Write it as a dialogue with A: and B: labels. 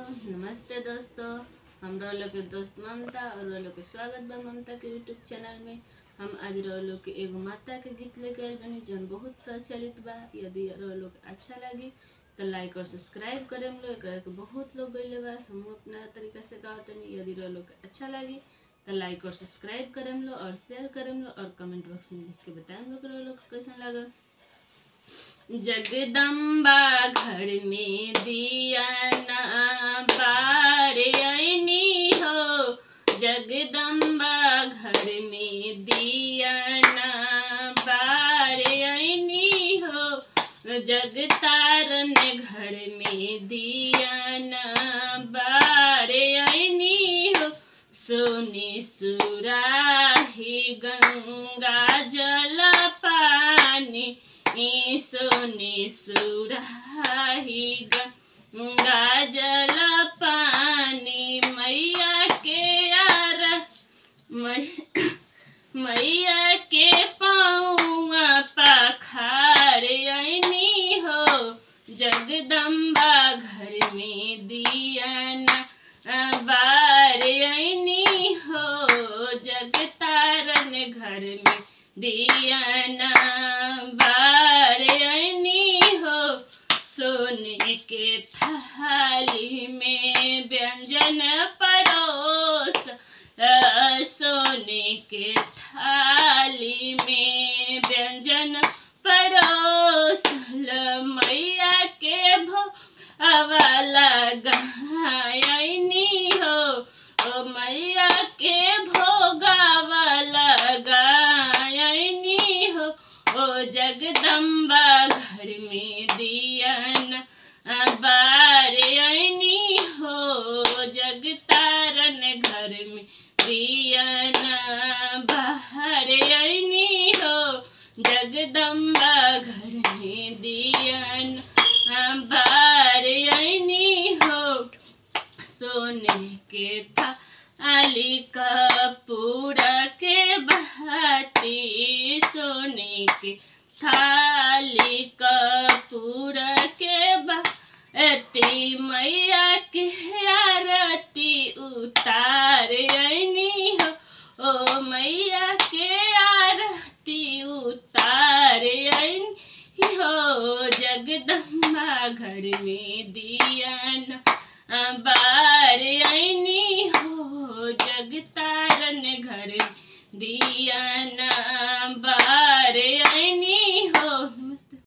A: नमस्ते दोस्तों हमरा लोग के दोस्त ममता और वो लोग के स्वागत बा ममता के यूट्यूब चैनल में हम आज रहो लोग के एगो माता के गीत लेके आइल बनी जौन बहुत प्रचलित बा यदि रहो लोग अच्छा लगी तो लाइक और सब्सक्राइब करेम लोग एकरा के बहुत लोग गइले बा हम अपना तरीका से गावत तनी यदि रहो लोग के अच्छा लगी तो लाइक और सब्सक्राइब करेम लो और शेयर करेम लो और कमेंट बॉक्स में लिख के बताएम लोग रहो लोग के कैसन लागल जगदम्बा घर में दिया ना बारे ऐनी हो जगदम्बा घर में दिया ना बारे ऐनी हो जगतारन घर में दिया ना बारे ऐनी हो सोनी सुराही गंगा जल पानी ई सोनी सुराही गंगा जल पानी मैया के आर मै- मैया के पाऊआ पखार ऐनी हो जगदम्बा घर में दिया बार ऐनी हो जगतारन घर में दिया बार ऐनी हो सोने के थाली में व्यंजन परोस अ, सोने के थाली में व्यंजन परोस ल मैया के भो अवाला गायनी हो ओ मैया के भोगावाला गायनी हो ओ जगदम्बा घर में दियन बार ऐनी हो जगतारन घर में दियन बाहर ऐनी हो जगदम्बा घर में दियन बार ऐनी हो सोने के थाली कपूर के बहाती सोने के थाली कपूर के बहाती मैया के आरती उतार ऐनी हो ओ मैया के आरती उतार ऐनी हो जगदम्बा घर में दियन बार ऐनी हो जगतारन घर दियन बार